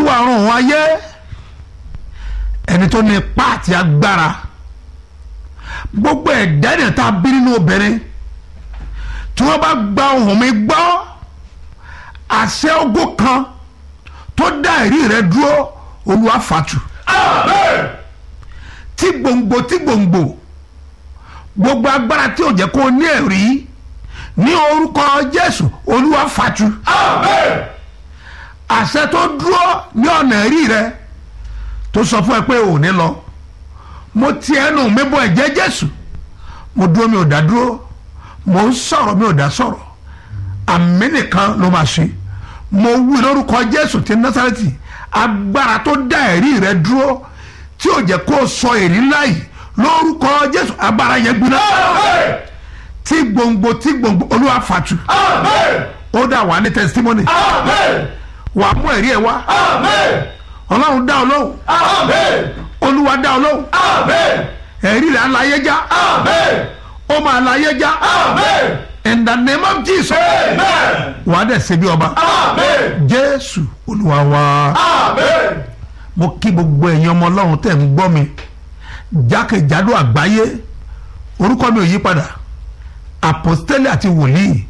gbogbo àrùn òun ayé ẹni tó ní ipá àti agbára gbogbo ẹ̀dá ènìyàn tá a bí nínú obìnrin tí wọ́n bá gba ohùn mi gbọ́ àṣẹ ogun kan tó dá ẹ̀rí rẹ dúró olúwa fàtú tí gbòǹgbò tí gbòǹgbò gbogbo agbára tí ò jẹ́ kó o ní ẹ̀rí ní orúkọ jésù olúwa fàtú àṣẹ tó dúró ní ọ̀nà ẹ̀rí rẹ tó sọ fún ẹ pé ò ní lọ mo ti ẹnu mi bọ ẹ̀jẹ̀ jésù mo dúró mi ò dá dúró mo ń sọ̀rọ̀ mi ò dá sọ̀rọ̀ àmì nìkan ló máa ṣe mo wí lórúkọ jésù ti násàrẹ́tì agbára tó dá ẹ̀rí rẹ dúró tí ò jẹ́ kó o sọ èrí láì lórúkọ jésù agbára yẹn gbiná tí gbòǹgbò tí gbòǹgbò olúwa fàtú ó dà wá ní testimony wàá mú ẹ̀rí ẹ̀ wá ọlọ́run dá ọ lóhùn olúwa dá ọ lóhùn ẹ̀rí rẹ̀ aláyé já ó máa láyé já in the name of jesus wàá dẹ̀ ṣe bí ọba jésù olúwa wa mo kí gbogbo ẹ̀yin ọmọ ọlọ́run tẹ̀ ń gbọ́ mi jákèjádò àgbáyé orúkọ mi ò yí padà apostoli àti wòlíì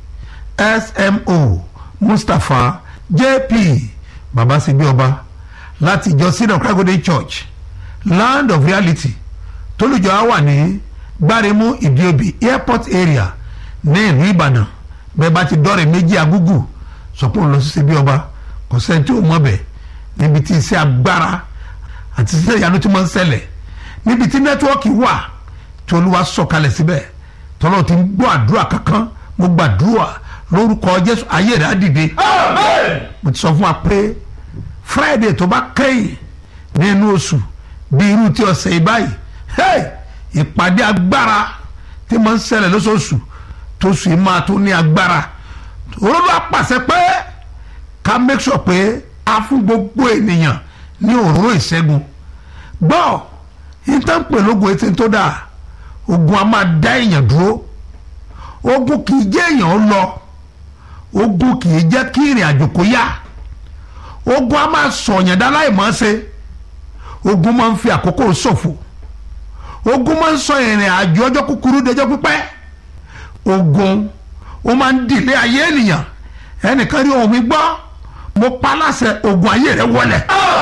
smo mustapha jp baba ṣe bí ọba láti ìjọ sídọ̀ kragode church land of reality tólùjọ á wà ní gbáremú ìdíobì airport area ní ìlú ìbàdàn bẹ́ẹ̀ bá ti dọ́rẹ̀ méjì agúgù sọpọ̀ lọ sí bí ọba kò sẹ́ni tí ò mọ̀ bẹ̀ níbi tí iṣẹ́ agbára àti iṣẹ́ ìyanu tí wọ́n ń ṣẹlẹ̀ níbi tí nẹ́tíwọ́ọ̀kì wà tí olúwa sọ̀kalẹ̀ síbẹ̀ tọ́lọ́ ti ń gbọ́ àdúrà kankan mo gbàdúrà lórúkọ jésù ayé rẹ̀ á dìde mo ti sọ fún wa pé friday tó bá kẹ́yìn nínú oṣù bí irú tí ọ̀sẹ̀ yìí báyìí hey ìpàdé agbára tí mo ń ṣẹlẹ̀ lóṣooṣù tó sùn yìí máa tó ní agbára olóòlù àpàṣẹ pé ká make sure pé a fún gbogbo ènìyàn ní òróró ìṣẹ́gun gbọ́ ìtànpẹ̀ lógun etí tó dáa ogun a máa dá èèyàn dúró ogun kì í jẹ́ èèyàn lọ ogun kì í jẹ́ kí ìrìn àjò kó yá ogun a máa sọ̀yàn dá láì mọ̀ ọ́ ṣe ogun máa ń fi àkókò ṣòfò ogun máa ń sọ ìrìn àjò ọjọ́ kúkúrú dẹjọ́ pípẹ́ ogun ó máa ń dìlé ayé ènìyàn ẹnìkan rí ohun mi gbọ́ mo pa láṣẹ ogun ayé rẹ wọlẹ̀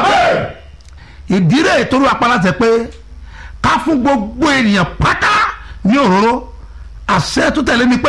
ìdírè tó ló pa láṣẹ pé ká fún gbogbo ènìyàn pátá ní òróró àṣẹ tó tẹ̀lé ni pé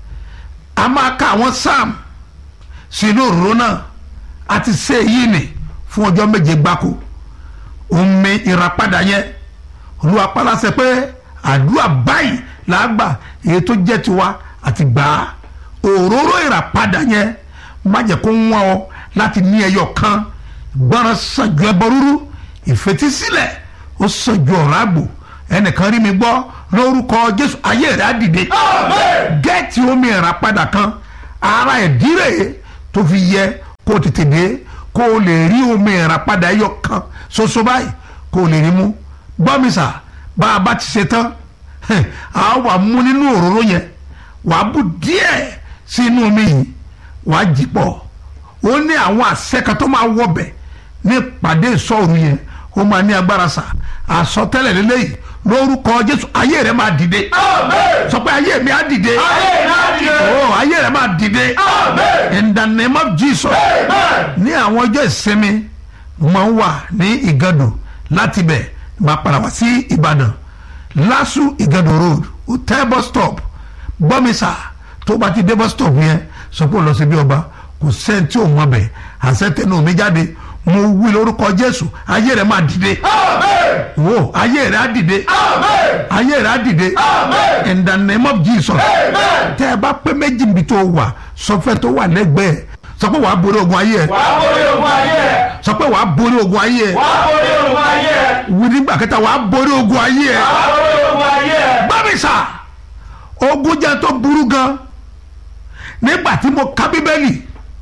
a máa ka àwọn sam sínú òróró náà àti ṣe èyí nì fún ọjọ́ méje gbáko omi ìràpadà yẹn olúwa paláṣẹ pé àdúrà báyìí là á gbà èyí tó jẹ́ tiwa àti gbà á òróró ìràpadà yẹn má jẹ́ kó wọ́n ọ láti ní ẹyọ kan gbọ́ràn sàjù ẹbọ rúrú ìfetísílẹ̀ ó sàjù ọ̀rọ̀ àgbò ẹnìkan rí mi gbọ́ lórúkọ jésù ayé rẹ̀ á dìde gẹ́ẹ̀tì omi ìràpadà kan ara ẹ̀dírè tó fi yẹ kó o tètè dé kó o lè rí omi ìràpadà ẹyọ kan ṣoṣo báyìí kó o lè rí mú gbọ́mísà bá a bá ti ṣe tán a wà mú nínú òróró yẹn wàá bù díẹ̀ sí inú omi yìí wàá jì pọ̀ ó ní àwọn àṣẹ kan tó máa wọbẹ̀ ní ìpàdé ìsọ̀rù yẹn ó máa ní agbára sà àsọtẹ́lẹ̀ lélẹ́yìí lórúkọ jésù ayé rẹ máa dìde sọ pé ayé mi á dìde oh ayé rẹ máa dìde in the name of jesus ní àwọn ọjọ́ ìsinmi máa ń wà ní ìgàdùn láti bẹ̀ máa padà wá sí ìbàdàn lásù ìgàdùn road hotel bus stop gbọ́mísà tó bá ti dé bus stop yẹn sọ pé ó lọ sí bí ọba kò sẹ́ni tí ò mọ bẹ̀ àṣẹ tẹnu mi jáde mo wí lórúkọ jésù ayé rẹ máa dìde wo ayé rẹ á dìde ayé rẹ á dìde in the name of jesus tẹ ẹ bá pé méjì níbi tó wà sọfẹ tó wà lẹ́gbẹ̀ẹ́ sọ pé wàá borí ogun ayé ẹ wàá borí ogun ayé ẹ sọ pé wàá borí ogun ayé ẹ wàá borí ogun ayé ẹ wí nígbà kẹta wàá borí ogun ayé ẹ wàá borí ogun ayé ẹ. gbàmísà ogun jẹ́ tó burú gan nígbà tí mo ka bíbélì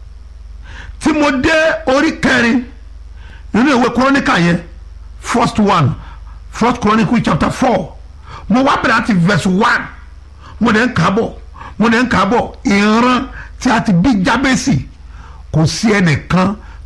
tí mo dé orí kẹrin nínú ìwé kúrónìkà yẹn first one first chronicle chapter four mo wá bẹ̀rẹ̀ àti verse one mo dẹ̀ ń kà á bọ̀ mo dẹ̀ ń kà á bọ̀ ìran tí a ti bí jábẹ́sì kò sí ẹnìkan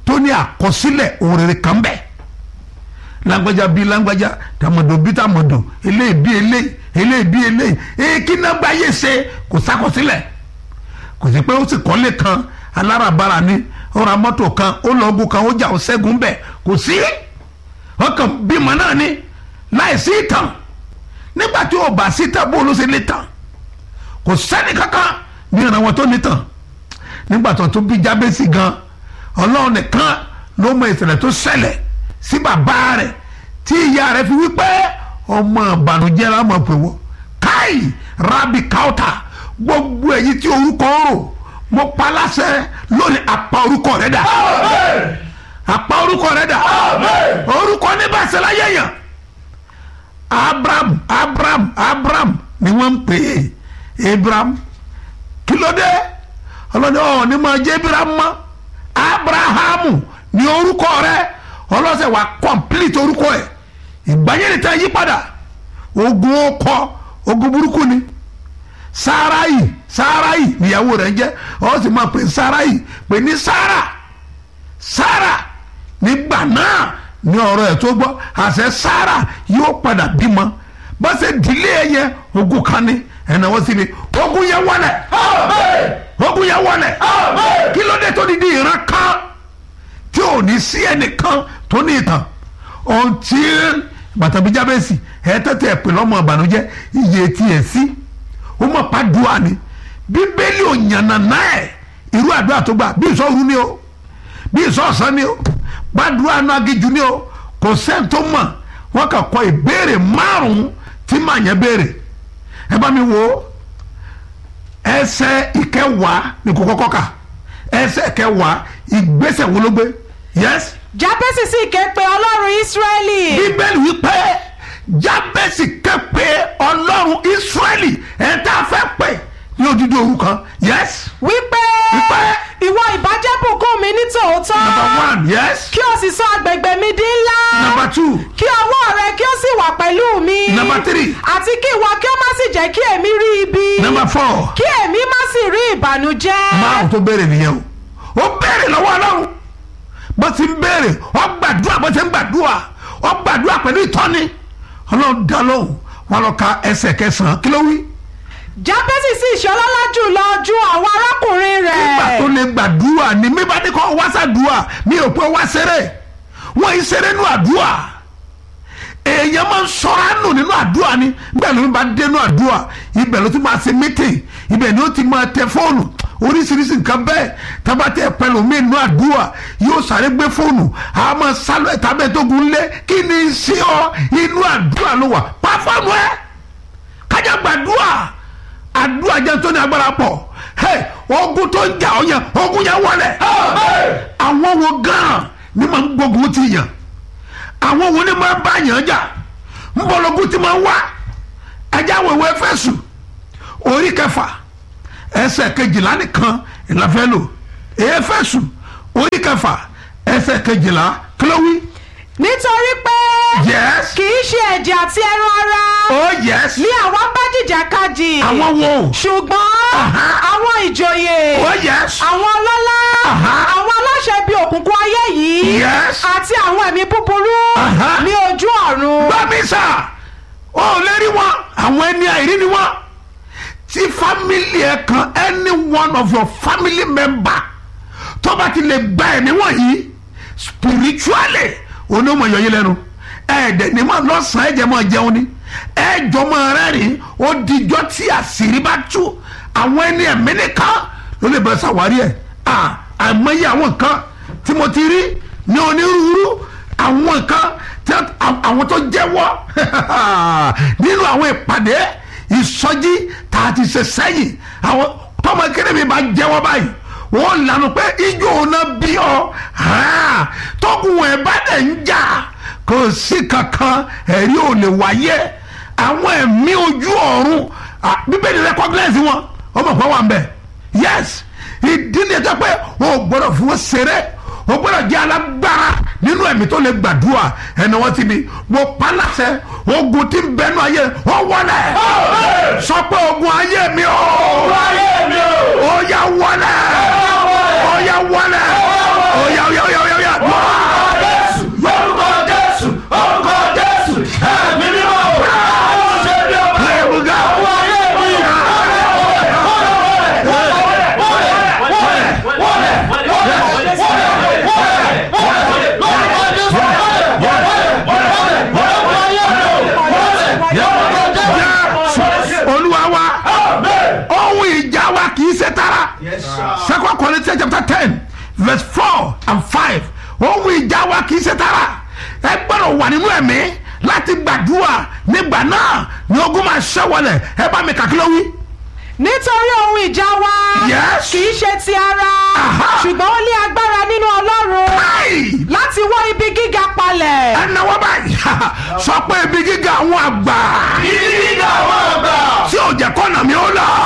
tó ní àkọsílẹ̀ ohun rere kan bẹ́ẹ̀ lágbájá bíi lágbájá tàmọ̀dò bíi tàmọ̀dò eléyìí bíi eléyìí eléyìí bíi eléyìí èyí kí náà gbáyé ṣe kò sákọsílẹ̀ kò sí pé ó sì kọ́lé kan alárabàrà ni ó ra mọ́tò kan ó lọ ogun kan ó jà ó ṣẹ́gun bẹ́ẹ̀ kò sí wọ́n kàn bímọ náà ni láì sí ìtàn nígbà tí ó bá sí ìtàn bó ló ṣe lè tàn kò sẹ́ni kankan ní ìran wọn tó ní tàn nígbà tó tó bí jábẹ́sì gan ọlọ́run nìkan ló mọ ìṣẹ̀lẹ̀ tó ṣẹlẹ̀ sí bàbá rẹ̀ tí ìyá rẹ̀ fi wípé ọmọ ìbànújẹ́ la mọ̀ pé wọ́n káì rabi kauta gbogbo èyí tí orúkọ ń rò mo pa láṣẹ lónìí apá orúkọ rẹ̀ dà apá orúkọ rẹ̀ dà orúkọ ní bàṣẹ láyé yàn abraham abraham abraham ni wọ́n ń pè é abraham kí ló dé ọlọ́ni ọ̀ ní máa jẹ́ abraham mọ́ abrahamu ni orúkọ rẹ̀ ọlọ́sẹ̀ wa complete orúkọ ẹ̀ ìgbàyẹ̀lẹ̀ tẹ́ yí padà ogun ọkọ ogun burúkú ni sáráyì sáráyì níyàwó rẹ̀ ń jẹ́ ọ sì máa pè sáráyì pè ní sára sára nígbà náà ní ọ̀rọ̀ ẹ̀ tó gbọ́ àṣẹ sára yóò padà bímọ bá ṣe dìlé ẹ yẹ ogun kan ní ẹ̀nà wọ́n sì ni ogun yẹn wọlé ogun yẹn wọlé kí ló dé tó di di ìran kan tí ò ní sí ẹnìkan tó ní ìtàn ohun tí bàtàbí jábẹ́sì ẹ tẹ́tẹ́ ẹ pè lọ́mọ ìbànújẹ́ iye tí ẹ sí ó mọ̀ pàdùà ni bíbélì ò yànnà náà ẹ̀ irú àdúrà tó gbà bí ìsọ̀rú ni o bí ìsọ̀ọ̀sán ni o pàdùà náà agijù ni o kò sẹ́ni tó mọ̀ wọ́n kà kọ ìbéèrè márùn-ún tí màá yẹn béèrè ẹ bá mi wo ẹsẹ̀ ìkẹwàá ní kò kọ́kọ́ kà ẹsẹ̀ ìkẹwàá ìgbésẹ̀ wo ló gbé yes jábẹ́sì sì ké pe ọlọ́run ísírẹ́lì bíbélì wípé jábẹ́sì ké pe ọlọ́run ísírẹ́lì ẹ̀ tá a fẹ́ pè ní odidi òru kan yes wípé Wípé. ìwọ ìbàjẹ́ bùkún mi ní tòótọ́ number one yes kí o sì sọ agbègbè mi di ńlá number two kí ọwọ́ rẹ kí ó sì wà pẹ̀lú mi Number three. àti kí ìwọ kí ó má sì jẹ́ kí èmi rí ibi number four kí èmi má sì rí ìbànújẹ́ márùn tó béèrè nìyẹn o ó béèrè lọ́wọ́ ọlọ́run bó ti ń béèrè ó gbàdúrà bó ti ń gbàdúrà ó gbàdúrà pẹ̀lú ìtọ́ni ọlọ́run dá lóhùn wọn lọ ka ẹsẹ̀ kẹsàn-án kí ló wí. jábẹ́sì sì ṣọlọ́lá jùlọ ju àwọn arákùnrin rẹ̀ nígbà tó lè gbàdúrà ni mi bá ní kọ́ wá sàdúrà mi ò pé wá ṣeré wọ́n yìí ṣeré nínú àdúrà èèyàn máa ń sọ̀rọ̀ àánú nínú àdúrà ni bẹ́ẹ̀ ló ń bá dé nínú àdúrà ibẹ̀ ló ti máa ṣe mítìn ibẹ̀ ni ó ti máa tẹ fóònù oríṣiríṣi nǹkan bẹ́ẹ̀ tábà tẹ pẹ̀lú mi nínú àdúrà yóò sáré gbé fóònù a máa sálọ ẹ̀ta bẹ́ẹ̀ tó gun lé kí ni í ṣe ọ inú àdúrà ló wà pa fóònù ẹ kájà gbàdúrà àdúrà jẹ́ tó ní agbára pọ̀ hey, ogun tó ń jà ọ yẹn ogun yẹn wọlé àwọn wo gan ni máa ń gbógun ti yàn àwọn wo ni máa ń bá yàn jà ń bọ̀lọ́gùn ti máa ń wá ẹjẹ́ àwọn ìwé Éfésù orí kẹfà ẹsẹ̀ kejìlá nìkan ìlàfẹ́ lò Éfésù orí kẹfà ẹsẹ̀ kejìlá kílówí nítorí pé yes kì í ṣe ẹ̀jẹ̀ àti ẹran ara oh yes ní àwọn bá jìjàkadì àwọn wo ṣùgbọ́n Aha. àwọn ìjòyè oh yes àwọn ọlọ́lá Aha. àwọn aláṣẹ bíi òkùnkùn ayé yìí Yes. àti àwọn ẹ̀mí búburú Aha. ní ojú ọ̀run gbàmísà ó lè rí wọn àwọn ẹni àìrí ni wọn tí family ẹ kan any one of your family member tó bá ti lè gba ẹ̀mí wọ̀nyí spiritually onímọ̀ yọyí lẹ́nu ẹ̀ẹ́dẹ̀ ni mọ̀ lọ́sàn-án ẹ̀jẹ̀ mọ̀ jẹun ni ẹ̀ẹ́jọ́ mọ̀ rẹ́rìn ó dijọ́ tí àṣírí bá tú àwọn ẹni ẹ̀mí nìkan ló lè bẹ̀rẹ̀ ṣàwárí ẹ̀ à àìmọye àwọn nǹkan tí mo ti rí ní onírúurú àwọn nǹkan tí àwọn tó jẹ́wọ́ nínú àwọn ìpàdé ìsọjí tá a ti ṣe sẹ́yìn àwọn tọmọ kéde mi bá jẹ́wọ́ báyìí wọ́n lànà pé ijó ọ̀nà bí ọ tọkùn ẹ̀ bá dẹ̀ ń jà kò sí kankan ẹ̀rí ò lè wáyé àwọn ẹ̀mí ojú ọ̀run ah, bíbélì recognize wọn ọmọ kan wà ń bẹ̀ yes ìdí ni ẹjọ́ pé o gbọ́dọ̀ fún wọn ṣeré o gbọ́dọ̀ jẹ́ alágbára nínú ẹ̀mí tó lè gbàdúrà ẹni wọ́n ti bi mo pa láṣẹ ogun tí ń bẹnu ayé ọ wọlé sọ pé ogun ayé mi o ó yá wọlé ó yá wọlé ó yá ó yá ó yá ó yá ó yá balẹ̀ ẹ bá mi kàkí ló wí. nítorí ohun ìjà wa Yes. kì í ṣe ti ara Aha. ṣùgbọ́n ó ní agbára nínú ọlọ́run Ai! láti wọ́ ibi gíga palẹ̀. ẹ náwó báyìí sọ pé ibi gíga àwọn àgbà Ibi gíga àwọn àgbà. tí ò jẹ́ kọ́nà mi ó là